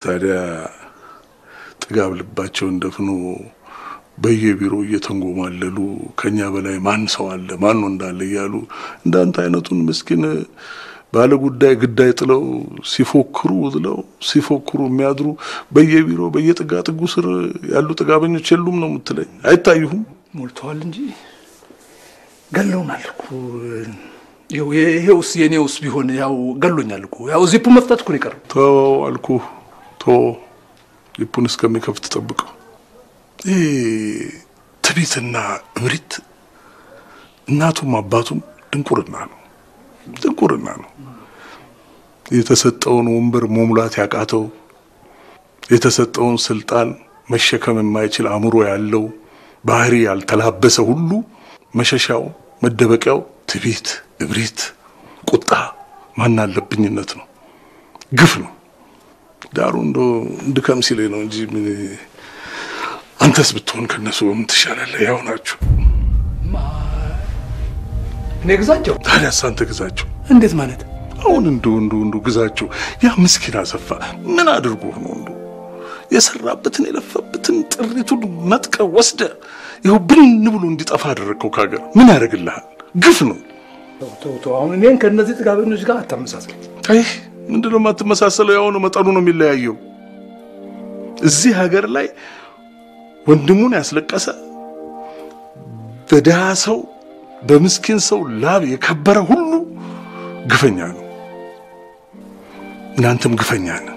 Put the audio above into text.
ታዲያ ጥጋብ ልባቸውን ደፍኖ በየቢሮ እየተንጎማለሉ ከኛ በላይ ማን ሰው አለ ማን ነው እንዳለ እያሉ እንዳንተ አይነቱን ምስኪን ባለ ጉዳይ ግዳይ ጥለው ሲፎክሩ ውለው ሲፎክሩ የሚያድሩ በየቢሮ በየጥጋ ጥጉ ስር ያሉ ጥጋበኞች የሉም ነው የምትለኝ? አይታዩሁም? ሞልተዋል እንጂ ገለውናል እኮ። ይኸው ይሄውስ የኔውስ ቢሆን ያው ገሎኛል እኮ። ያው ዚፑ መፍታት እኮ ነው የቀረው። ተወው አልኩህ፣ ተወው ሊፑን እስከሚከፍት ጠብቀው። ይህ ትዕቢትና እብሪት እናቱም አባቱም ድንቁርና ነው፣ ድንቁርና ነው። የተሰጠውን ወንበር መሙላት ያቃተው የተሰጠውን ስልጣን መሸከም የማይችል አእምሮ ያለው ባህሪ ያልተላበሰ ሁሉ መሸሻው መደበቂያው ትዕቢት፣ እብሪት፣ ቁጣ፣ ማን አለብኝነት ነው፣ ግፍ ነው። ዳሩ እንደ እንድከም ሲለኝ ነው እንጂ ምን አንተስ ብትሆን ከነሱ በምን ትሻላለህ? ያው ናችሁ። እኔ ግዛቸው። ታዲያስ አንተ ግዛቸው። እንዴት ማለት? አሁን እንዱ እንዱ እንዱ ግዛቸው። ያ ምስኪን አሰፋ ምን አድርጎ ነው እንዱ የሰራበትን የለፈበትን ጥሪቱን ነጥቀ ወስደ ይኸው ብን ብሎ እንዲጠፋ አደረግከው ከሀገር። ምን ያደርግልሃል? ግፍ ነው። ተው ተው ተው። አሁን እኔን ከእነዚህ ጥጋበኞች ጋር አታመሳሰል። አይ ምንድነው የማትመሳሰለው? ያው ነው መጠኑ ነው የሚለያየው። እዚህ ሀገር ላይ ወንድሙን ያስለቀሰ በድሃ ሰው በምስኪን ሰው ላብ የከበረ ሁሉ ግፈኛ ነው። እናንተም ግፈኛ ነው።